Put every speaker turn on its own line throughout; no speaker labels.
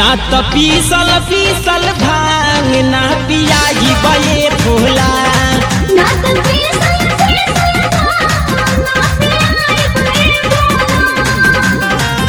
ना त पीसल पीसल भांग ना पियाई बये भोला
ना तो पीसल पीसल भांग ना पियाई बये भोला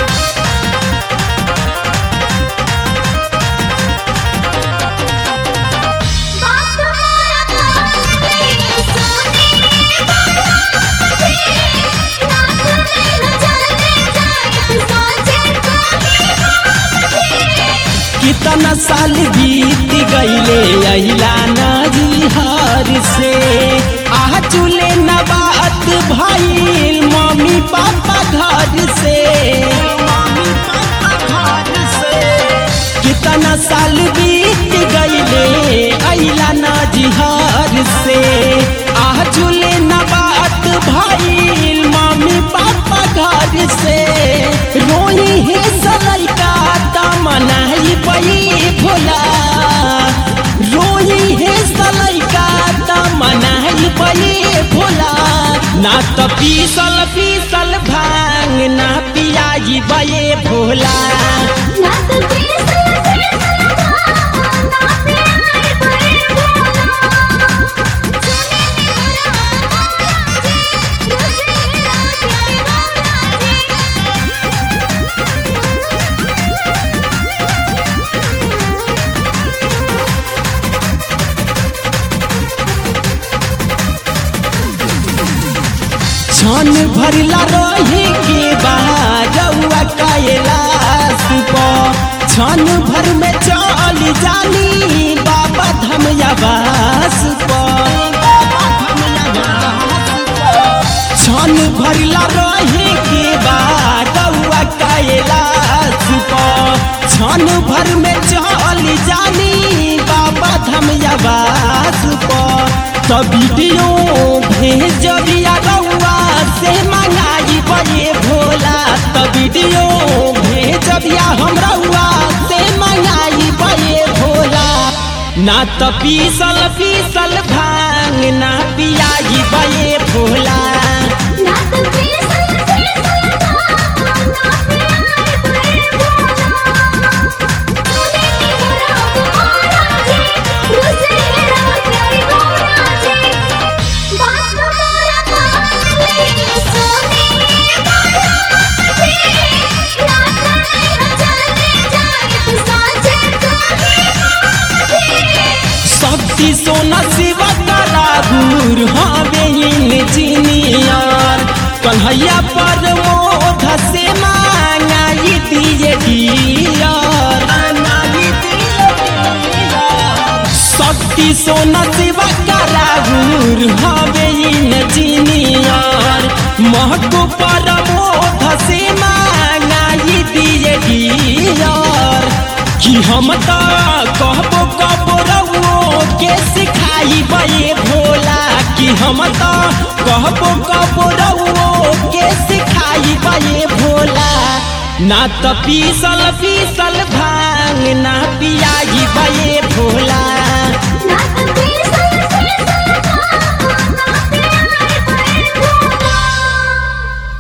बात मोरा कान में सोने वाला जी नाक में न चलने जाए सोचे कोई
कितना साल बीत गईले अहिला नजहर से आ चूले न बात भइल मम्मी पापा घर से मम्मी पापा घर से कितना साल बीत गईले अहिला नजहर से आ चूले न बात भइल मम्मी पापा घर से रोई है सलैका तमनाई पई भोला रोई है सलैका तमनाई पई भोला ना त पीसल पीसल भांग ना पियाई बये भोला
ना तो पीसल पीसल भांग ना पियाई बये भोला सुने मेरा मौला जी रोजे रात प्यारे मौला
छन भरला रहे के बारौआ कैलाश पर छन भर में चल जानी बाबा धमयावास पर छन भरला रहे के बारौआ कैलाश पर छन भर में चल जानी बाबा धमयावास पर त वीडियो भेजबिया रउआ से मंगाई बये भोला त वीडियो भेजबिया हम रउआ से मंगाई बये भोला ना त पीसल पीसल भांग ना पियाई बये भोला
ना तो पीसल पीसल भांग ना पियाई बये भोला सुने मेरा मौला जी रोजे रात प्यारे मौला जी बात मोरा कान में सोने वाला जी नाक में न चलने जाए साचे कोई
शक्ति सोना शिवा करागुर हवे इंजीनियर कन्हैया पर मोध से मांगाई दिए डियर शक्ति सोना शिवा करागुर हवे इंजीनियर महको पर मोध से मांगाई दिए डियर कि हम त कहबो कबो रउओ के सिखाई बये भोला कि हम त कहबो कबो रउओ के सिखाई बये भोला ना त पीसल पीसल भाई